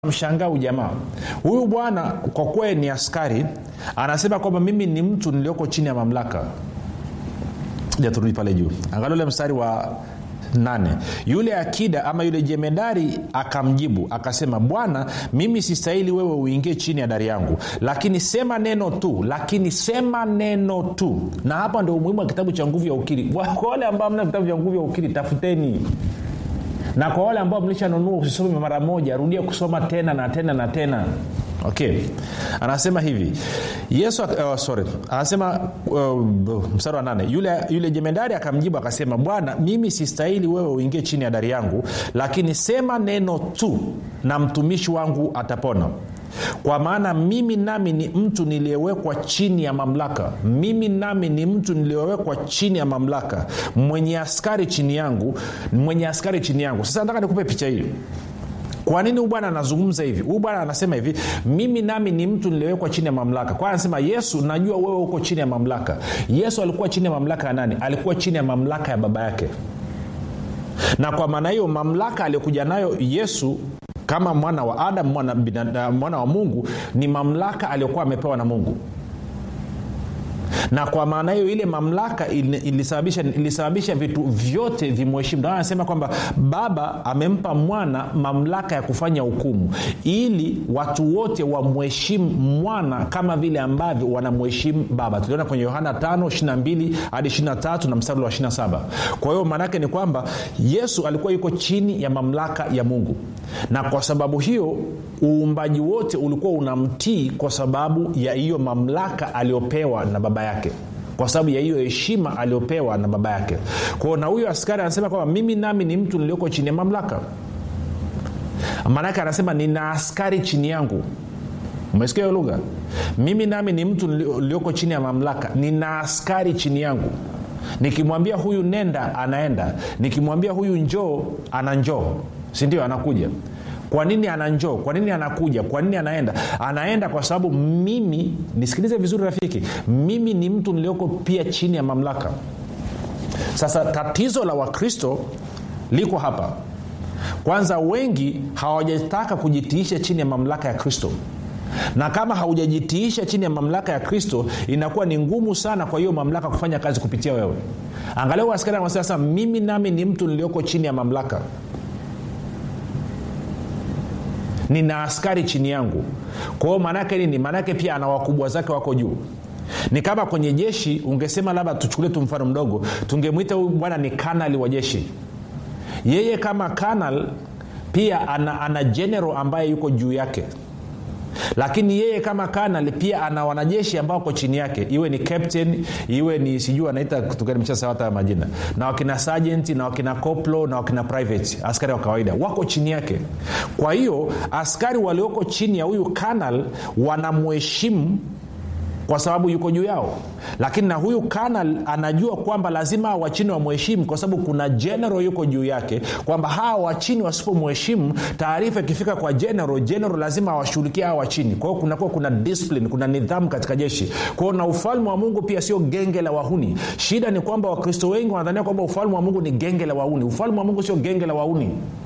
mshangaa ujamaa huyu bwana kwa kuwa ni askari anasema kwamba mimi ni mtu nilioko chini ya mamlaka ja turudi pale juu angalia ule mstari wa nane yule akida ama yule jemedari akamjibu akasema bwana mimi sistahili wewe uingie chini ya dari yangu lakini sema neno tu lakini sema neno tu na hapa ndio umuhimu wa kitabu cha nguvu ya ukiri kwa wale ambao mna vitabu vya nguvu ya ukiri tafuteni na kwa wale ambao mlishanunua usisome mara moja rudia kusoma tena na tena na tena okay anasema hivi yesu uh, sorry anasema uh, mstari wa nane yule, yule jemedari akamjibu akasema bwana mimi sistahili wewe uingie chini ya dari yangu lakini sema neno tu na mtumishi wangu atapona kwa maana mimi nami ni mtu niliyewekwa chini ya mamlaka mimi nami ni mtu niliyewekwa chini ya mamlaka mwenye askari chini yangu mwenye askari chini yangu sasa nataka nikupe picha hii kwa nini huyu bwana anazungumza hivi huyu bwana anasema hivi mimi nami ni mtu niliwekwa chini ya mamlaka kwa anasema yesu najua wewe uko chini ya mamlaka yesu alikuwa chini ya mamlaka ya nani alikuwa chini ya mamlaka ya baba yake na kwa maana hiyo mamlaka aliyokuja nayo yesu kama mwana wa adam mwana, binada, mwana wa mungu ni mamlaka aliyokuwa amepewa na mungu na kwa maana hiyo ile mamlaka ilisababisha, ilisababisha vitu vyote vimheshimu anasema kwamba baba amempa mwana mamlaka ya kufanya hukumu ili watu wote wamheshimu mwana kama vile ambavyo wanamheshimu baba tuliona kwenye yohana 5 22 hadi 23 na mstari wa 27 kwa hiyo maanaake ni kwamba yesu alikuwa yuko chini ya mamlaka ya mungu na kwa sababu hiyo uumbaji wote ulikuwa unamtii kwa sababu ya hiyo mamlaka aliyopewa na baba yake kwa sababu ya hiyo heshima aliyopewa na baba yake kwao na huyo askari anasema kwamba mimi nami ni mtu nilioko chini ya mamlaka maanake anasema nina askari chini yangu umesikia hiyo lugha mimi nami ni mtu nilioko chini ya mamlaka nina askari chini yangu nikimwambia huyu nenda anaenda nikimwambia huyu njoo ana njoo sindio anakuja kwa nini ana njoo kwa nini anakuja kwa nini anaenda anaenda kwa sababu mimi nisikilize vizuri rafiki mimi ni mtu nilioko pia chini ya mamlaka sasa tatizo la wakristo liko hapa kwanza wengi hawajataka kujitiisha chini ya mamlaka ya kristo na kama haujajitiisha chini ya mamlaka ya kristo inakuwa ni ngumu sana kwa hiyo mamlaka kufanya kazi kupitia wewe angalia askari anasema sasa mimi nami ni mtu nilioko chini ya mamlaka nina askari chini yangu kwa hiyo maanaake nini maanaake pia ana wakubwa zake wako juu ni kama kwenye jeshi ungesema labda tuchukulie tu mfano mdogo tungemwita huyu bwana ni kanali wa jeshi yeye kama kanal pia ana, ana general ambaye yuko juu yake lakini yeye kama kanal pia ana wanajeshi ambao wako chini yake iwe ni captain iwe ni sijui anaita kutuganimshasawata majina na wakina sergeant na wakina coplo na wakina private askari wa kawaida wako chini yake kwa hiyo askari walioko chini ya huyu kanal wanamheshimu kwa sababu yuko juu yao lakini na huyu kanal anajua kwamba lazima wachini wamheshimu kwa sababu kuna general yuko juu yake kwamba hawa wachini wasipomheshimu taarifa ikifika kwa general general lazima awashughulikia hawa wachini kwa hiyo kunakuwa kuna discipline kuna nidhamu katika jeshi kwa hiyo na ufalme wa mungu pia sio genge la wahuni shida ni kwamba wakristo wengi wanadhania kwamba ufalme wa mungu ni genge la wahuni ufalme wa mungu sio genge la wahuni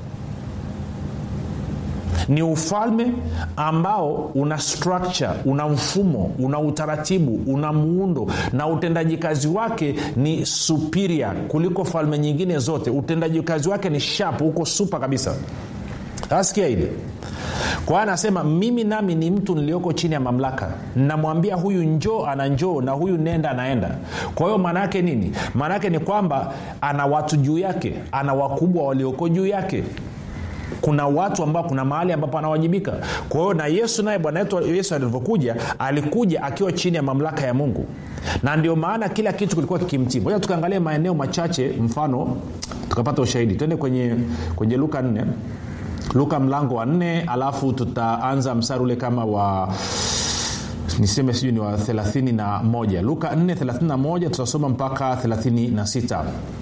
ni ufalme ambao una structure una mfumo una utaratibu una muundo na utendaji kazi wake ni superior kuliko falme nyingine zote utendaji kazi wake ni shap huko supa kabisa asikia hili kwa anasema mimi nami ni mtu nilioko chini ya mamlaka namwambia huyu njoo ana njoo na huyu nenda anaenda kwa hiyo maana yake nini maana yake ni kwamba ana watu juu yake ana wakubwa walioko juu yake kuna watu ambao kuna mahali ambapo anawajibika kwa hiyo na yesu naye bwana wetu yesu alivyokuja alikuja akiwa chini ya mamlaka ya mungu na ndio maana kila kitu kilikuwa kikimtii moja tukaangalia maeneo machache mfano tukapata ushahidi twende kwenye, kwenye luka nne luka mlango wa nne alafu tutaanza msari ule kama wa niseme sijui ni wa 31 luka 4 31 tutasoma mpaka 36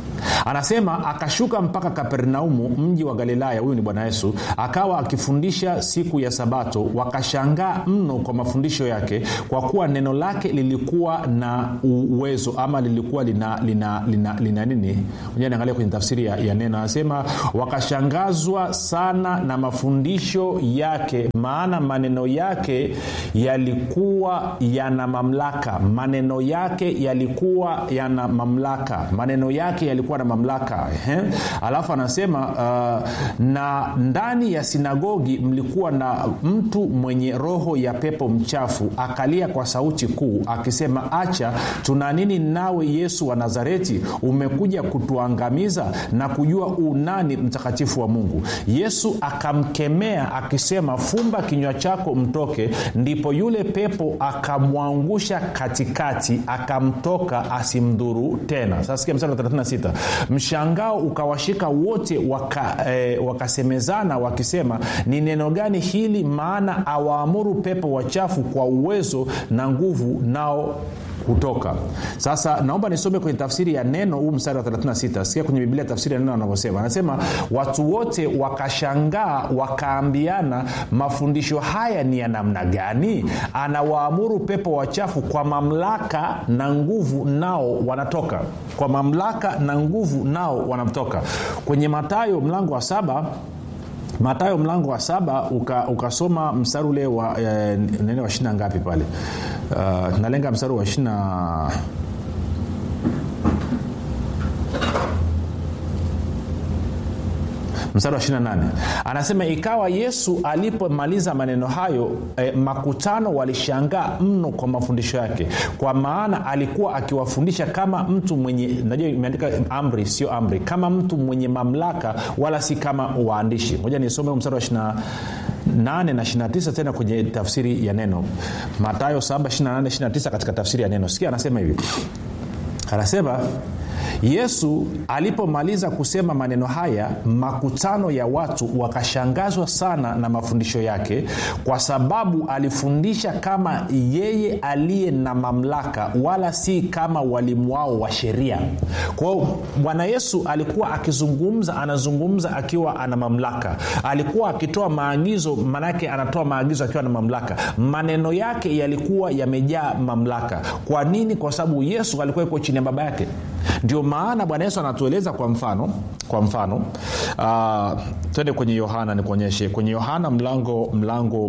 anasema akashuka mpaka kapernaumu mji wa galilaya huyu ni bwana yesu akawa akifundisha siku ya sabato wakashangaa mno kwa mafundisho yake kwa kuwa neno lake lilikuwa na uwezo ama lilikuwa lina, lina, lina, lina nini niangalia kwenye tafsiri ya, ya neno anasema wakashangazwa sana na mafundisho yake maana maneno yake yalikuwa yana mamlaka maneno yake yalikuwa yana mamlaka maneno yake yalikuwa na mamlaka Ehe. alafu anasema uh, na ndani ya sinagogi mlikuwa na mtu mwenye roho ya pepo mchafu akalia kwa sauti kuu akisema acha tuna nini nawe yesu wa nazareti umekuja kutuangamiza na kujua unani mtakatifu wa mungu yesu akamkemea akisema fumba kinywa chako mtoke ndipo yule pepo akamwangusha katikati akamtoka asimdhuru tena sasa sikia mstari wa 36 mshangao ukawashika wote waka, eh, wakasemezana wakisema ni neno gani hili maana awaamuru pepo wachafu kwa uwezo na nguvu nao kutoka sasa naomba nisome kwenye tafsiri ya neno huu mstari wa 36 sikia kwenye biblia tafsiri ya neno anavyosema anasema watu wote wakashangaa wakaambiana mafundisho haya ni ya namna gani anawaamuru pepo wachafu kwa mamlaka na nguvu nao wanatoka kwa mamlaka na nguvu nao wanatoka kwenye matayo mlango wa saba matayo mlango wa saba ukasoma uka mstari ule wa e, nene wa shina ngapi pale uh, nalenga mstari wa shina mstari wa 28 anasema ikawa yesu alipomaliza maneno hayo eh, makutano walishangaa mno kwa mafundisho yake kwa maana alikuwa akiwafundisha kama mtu mwenye najua imeandika amri sio amri kama mtu mwenye mamlaka wala si kama waandishi moja nisome mstari wa 28 na 29 tena kwenye tafsiri ya neno matayo 7 28 29 katika tafsiri ya neno sikia anasema hivi anasema yesu alipomaliza kusema maneno haya makutano ya watu wakashangazwa sana na mafundisho yake kwa sababu alifundisha kama yeye aliye na mamlaka wala si kama walimu wao wa sheria kwao bwana yesu alikuwa akizungumza anazungumza akiwa ana mamlaka alikuwa akitoa maagizo manake anatoa maagizo akiwa na mamlaka maneno yake yalikuwa yamejaa mamlaka kwa nini kwa sababu yesu alikuwa iko chini ya baba yake ndio maana bwana yesu anatueleza kwa mfano kwa mfano uh, twende kwenye yohana nikuonyeshe kwenye yohana mlango mlango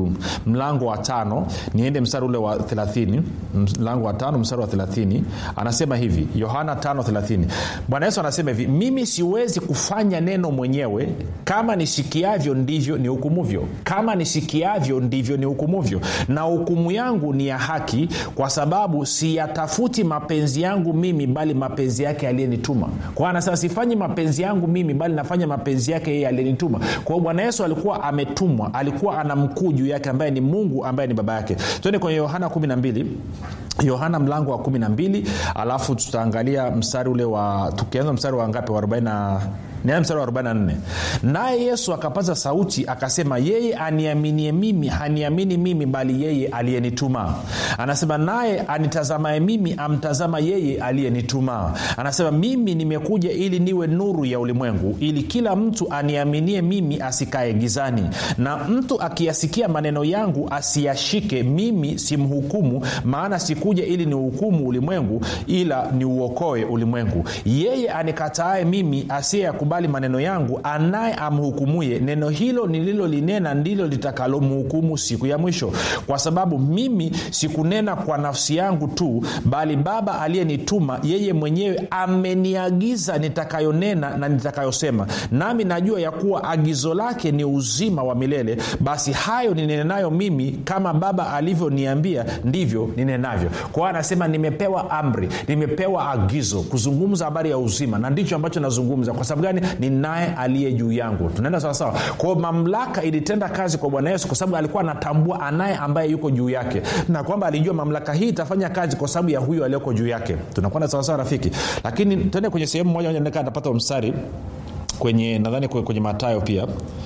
mlango wa tano niende mstari ule wa 30 mlango wa tano mstari wa 30 anasema hivi yohana 5 bwana yesu anasema hivi mimi siwezi kufanya neno mwenyewe kama nisikiavyo ndivyo ni hukumuvyo kama nisikiavyo ndivyo ni hukumuvyo na hukumu yangu ni ya haki kwa sababu siyatafuti mapenzi yangu mimi bali mapenzi yake aliyenituma kwa anasema sifanyi mapenzi yangu mimi bali nafanya mapenzi yake yeye aliyenituma kwa hiyo bwana yesu alikuwa ametumwa alikuwa ana mkuu juu yake ambaye ni mungu ambaye ni baba yake twende kwenye yohana 12 yohana mlango wa 12 alafu tutaangalia mstari ule wa tukianza mstari wa ngapi wa 40 nianze mstari wa 44 naye yesu akapaza sauti akasema yeye aniaminie mimi haniamini mimi bali yeye aliyenituma anasema naye anitazamaye mimi amtazama yeye aliyenituma anasema mimi nimekuja ili niwe nuru ya ulimwengu ili kila mtu aniaminie mimi asikae gizani na mtu akiyasikia maneno yangu asiyashike mimi simhukumu maana sikuja ili niuhukumu ulimwengu ila niuokoe ulimwengu yeye anikataaye mimi asiyeyakubali maneno yangu anaye amhukumuye neno hilo nililolinena ndilo litakalomhukumu siku ya mwisho kwa sababu mimi sikunena kwa nafsi yangu tu bali baba aliyenituma yeye mwenyewe ameniagiza nitakayonena na nitakayosema nami najua ya kuwa agizo lake ni uzima wa milele basi hayo ninenayo mimi kama baba alivyoniambia ndivyo ninenavyo kwa hiyo anasema nimepewa amri nimepewa agizo kuzungumza habari ya uzima na ndicho ambacho nazungumza kwa sababu gani ni naye aliye juu yangu tunaenda sawasawa kwao mamlaka ilitenda kazi kwa bwana yesu kwa sababu alikuwa anatambua anaye ambaye yuko juu yake na kwamba alijua mamlaka hii itafanya kazi kwa sababu ya huyo aliyoko juu yake tunakwenda sawasawa rafiki lakini tende kwenye sehemu moja moja atapata mstari kwenye nadhani kwenye matayo pia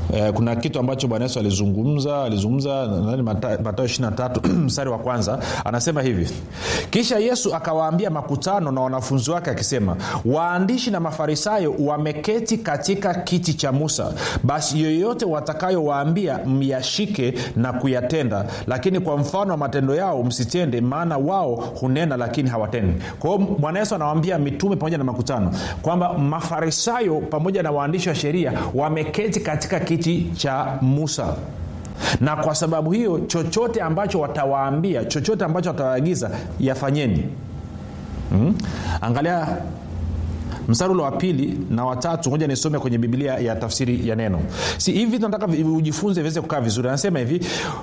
eh, kuna kitu ambacho bwana yesu alizungumza alizungumza nadhani Mata- matayo 23 mstari wa kwanza anasema hivi kisha yesu akawaambia makutano na wanafunzi wake akisema waandishi na mafarisayo wameketi katika kiti cha musa basi yoyote watakayowaambia myashike na kuyatenda lakini kwa mfano wa matendo yao msitende maana wao hunena lakini hawatendi kwa hiyo bwana yesu anawaambia mitume pamoja na makutano kwamba mafarisayo pamoja na waandishi wa sheria wameketi katika kiti cha musa na kwa sababu hiyo chochote ambacho watawaambia chochote ambacho watawaagiza yafanyeni mm? angalia mstari ule wa pili na watatu moja nisome kwenye biblia ya tafsiri ya neno si hivi tunataka vi- ujifunze viweze kukaa vizuri anasema hivi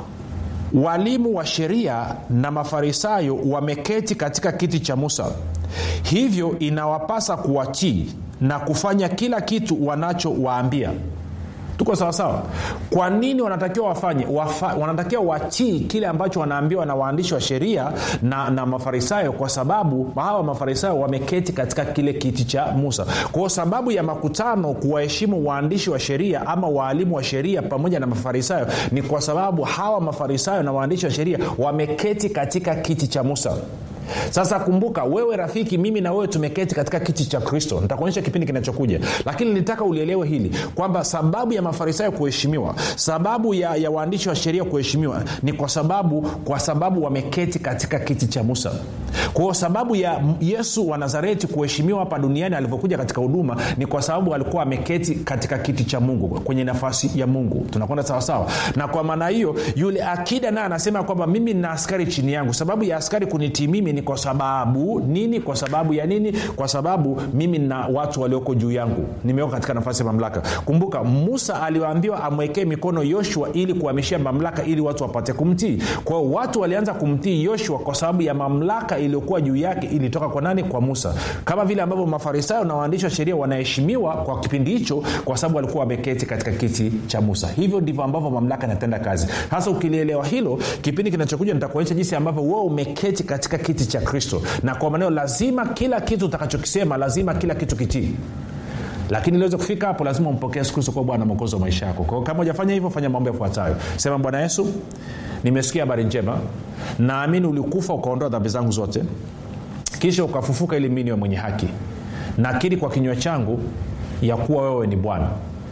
walimu wa sheria na mafarisayo wameketi katika kiti cha musa hivyo inawapasa kuwatii na kufanya kila kitu wanachowaambia tuko sawasawa kwa nini wanatakiwa wafanye Wafa, wanatakiwa watii kile ambacho wanaambiwa na waandishi wa sheria na, na mafarisayo kwa sababu hawa mafarisayo wameketi katika kile kiti cha musa kwao sababu ya makutano kuwaheshimu waandishi wa sheria ama waalimu wa sheria pamoja na mafarisayo ni kwa sababu hawa mafarisayo na waandishi wa sheria wameketi katika kiti cha musa sasa kumbuka wewe rafiki mimi na wewe tumeketi katika kiti cha kristo nitakuonyesha kipindi kinachokuja lakini nilitaka ulielewe hili kwamba sababu ya mafarisayo kuheshimiwa sababu ya, ya waandishi wa sheria kuheshimiwa ni kwa sababu kwa sababu wameketi katika kiti cha musa kwao sababu ya yesu wa nazareti kuheshimiwa hapa duniani alivyokuja katika huduma ni kwa sababu alikuwa ameketi katika kiti cha mungu kwenye nafasi ya mungu tunakwenda sawasawa na kwa maana hiyo yule akida naye anasema kwamba mimi nina askari chini yangu sababu ya askari kunitii mimi ni kwa sababu nini kwa sababu ya nini kwa sababu mimi na watu walioko juu yangu nimeweka katika nafasi ya mamlaka kumbuka musa aliwaambiwa amwekee mikono yoshua ili kuhamishia mamlaka ili watu wapate kumtii kwa hiyo watu walianza kumtii yoshua kwa sababu ya mamlaka iliyokuwa juu yake ilitoka kwa nani kwa musa kama vile ambavyo mafarisayo na waandishi wa sheria wanaheshimiwa kwa kipindi hicho kwa sababu walikuwa wameketi katika kiti cha musa hivyo ndivyo ambavyo mamlaka inatenda kazi hasa ukilielewa hilo kipindi kinachokuja nitakuonyesha jinsi ambavyo wewe umeketi katika kiti cha kristo na kwa maneo lazima kila kitu utakachokisema lazima kila kitu kitii lakini iliweze kufika hapo lazima umpokee yesu kristo kuwa bwana mwokozi wa maisha yako kwao kama hujafanya hivyo fanya mambo yafuatayo sema bwana yesu nimesikia habari njema naamini ulikufa ukaondoa dhambi zangu zote kisha ukafufuka ili mi niwe mwenye haki nakiri kwa kinywa changu ya kuwa wewe ni bwana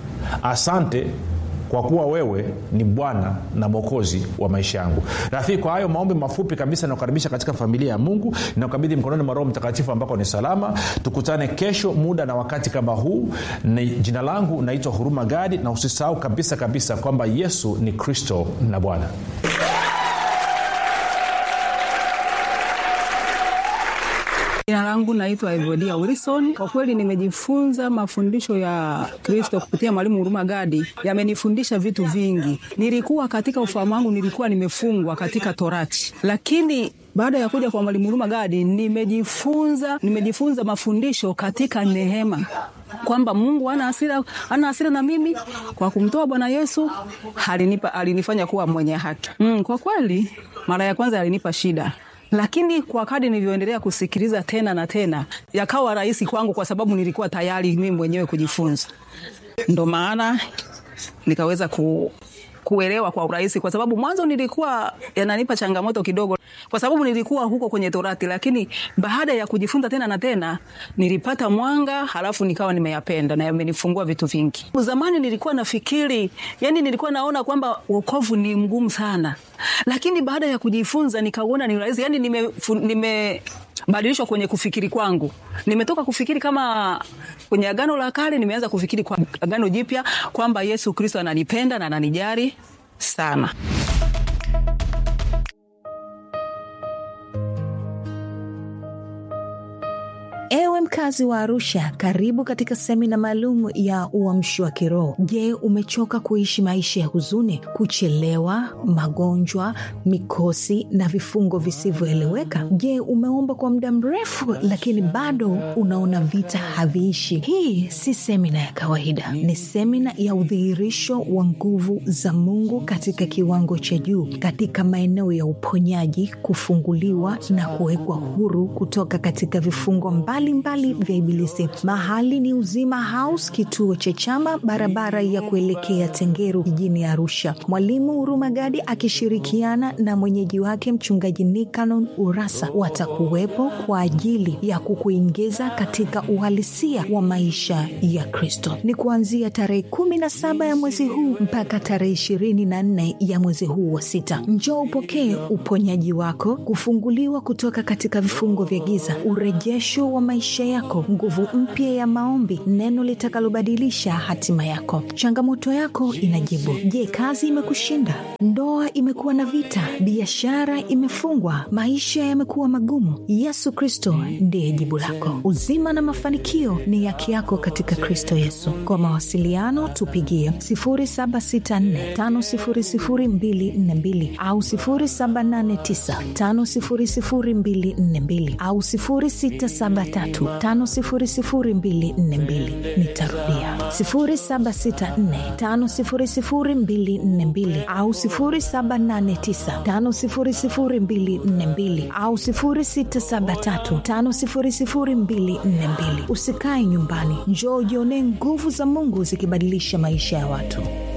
asante kwa kuwa wewe ni bwana na mwokozi wa maisha yangu rafiki kwa hayo maombi mafupi kabisa nakukaribisha katika familia ya mungu nakabidhi mkononi mwa roho mtakatifu ambako ni salama tukutane kesho muda na wakati kama huu ni jina langu naitwa huruma gadi na usisahau kabisa kabisa kwamba yesu ni kristo na bwana jina langu naitwa evodia wilson kwa kweli nimejifunza mafundisho ya kristo kupitia mwalimu huruma gadi yamenifundisha vitu vingi nilikuwa katika ufahamu wangu nilikuwa nimefungwa katika torati lakini baada ya kuja kwa mwalimu huruma gadi nimejifunza nimejifunza mafundisho katika neema kwamba mungu ana hasira ana hasira na mimi kwa kumtoa bwana yesu alinipa alinifanya kuwa mwenye haki mm, kwa kweli mara ya kwanza alinipa shida lakini kwa kadi nilivyoendelea kusikiliza tena na tena yakawa rahisi kwangu kwa sababu nilikuwa tayari mimi mwenyewe kujifunza ndo maana nikaweza ku, kuelewa kwa urahisi kwa sababu mwanzo nilikuwa yananipa changamoto kidogo kwa sababu nilikuwa huko kwenye torati lakini baada ya kujifunza tena na tena nilipata mwanga halafu nikawa nimeyapenda na yamenifungua vitu vingi zamani nilikuwa nafikiri yani nilikuwa naona kwamba wokovu ni mgumu sana lakini baada ya kujifunza nikauona ni rahisi yani nime, nime badilishwa kwenye kufikiri kwangu nimetoka kufikiri kama kwenye agano la kale nimeanza kufikiri kwa agano jipya kwamba yesu kristo ananipenda na ananijari sana Ewe mkazi wa Arusha, karibu katika semina maalum ya uamshi wa kiroho. Je, umechoka kuishi maisha ya huzuni, kuchelewa, magonjwa, mikosi na vifungo visivyoeleweka? Je, umeomba kwa muda mrefu lakini bado unaona vita haviishi? Hii si semina ya kawaida, ni semina ya udhihirisho wa nguvu za Mungu katika kiwango cha juu, katika maeneo ya uponyaji, kufunguliwa na kuwekwa huru kutoka katika vifungo mbali mbalimbali vizuizi vya Ibilisi. Mahali ni Uzima House, kituo cha Chama, barabara ya kuelekea Tengeru jijini Arusha. Mwalimu Hurumagadi akishirikiana na mwenyeji wake mchungaji Nikanon Urasa watakuwepo kwa ajili ya kukuingiza katika uhalisia wa maisha ya Kristo. Ni kuanzia tarehe kumi na saba ya mwezi huu mpaka tarehe ishirini na nne ya mwezi huu wa sita. Njoo upokee uponyaji wako, kufunguliwa kutoka katika vifungo vya giza, urejesho wa maisha yako, nguvu mpya ya maombi, neno litakalobadilisha hatima yako. Changamoto yako inajibu. Je, kazi imekushinda? Ndoa imekuwa na vita? Biashara imefungwa? Maisha yamekuwa magumu? Yesu Kristo ndiye jibu lako. Uzima na mafanikio ni haki yako katika Kristo Yesu. Kwa mawasiliano tupigie 0764500242 au 0789500242 au 0673500242. Nitarudia 0764500242 au 0789500242 au 0673500242. Usikae nyumbani, njoo ujionee nguvu za Mungu zikibadilisha maisha ya watu.